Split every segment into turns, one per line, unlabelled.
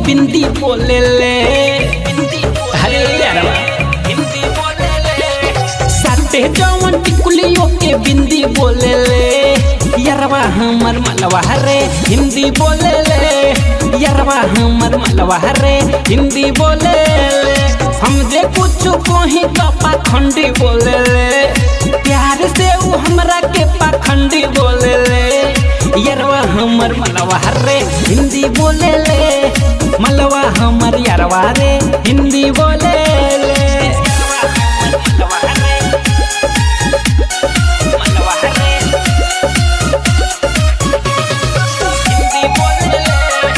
बिंदी बोले ले अरे यारवा हिंदी बोले ले साथे जवन टिकुलियों के बिंदी बोले ले यारवा हमर मलवा रे हिंदी बोले ले यारवा हमर मलवा रे हिंदी बोले ले हम जे कुछ कहीं तो पाखंडी बोले ले प्यार से ऊ हमरा के पाखंडी बोले ले यारवा हमर मलवा रे हिंदी बोले ले मलवा हमर यारवा रे हिंदी बोले ले मलवा रे मलवा रे हिंदी बोले ले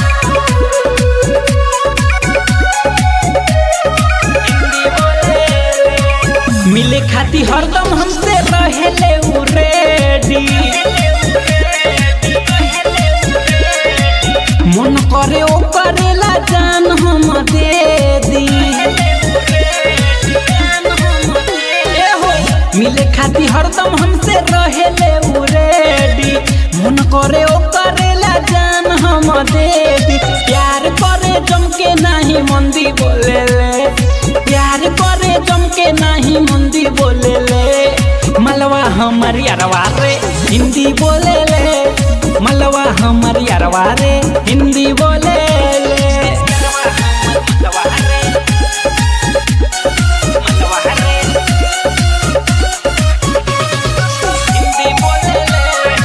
हिंदी बोले ले मिले खाती हरदम हमसे रहेले उ रेडी मन करे ओ करेला जान हम दे दी ए हो मिले खाती हरदम हमसे रहेले उ रेडी मन करे ओ करेला जान हम दे दी प्यार करे जम के नाही मंदी बोले ले प्यार करे जम के नाही मंदी बोले ले मलवा हमर यारवा रे हिंदी बोले ले मलवा हमर यारवा रे हिंदी बोले ले मलवा रे मलवा रे हिंदी बोले ले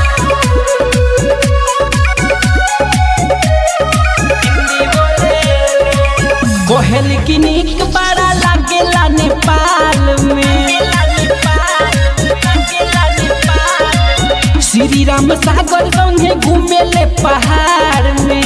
हिंदी बोले ले कोहल की नीक बड़ा लागेला नेपाल में श्री राम सागर संगे घूमेले पहाड़ में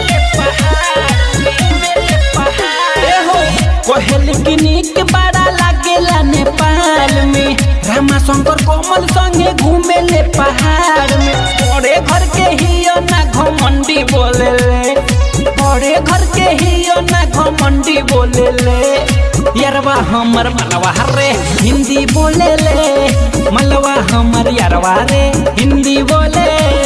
ए हो कोहल की नीक बड़ा लागेला नेपाल में रामा शंकर कोमल संगे घूमेले पहाड़ में बड़े घर के हियो ना घमंडी बोले ले बड़े घर के हियो ना घमंडी बोले ले यारवा हमर मलवा रे हिंदी बोले ले मलवा हमर यारवा रे हिंदी बोले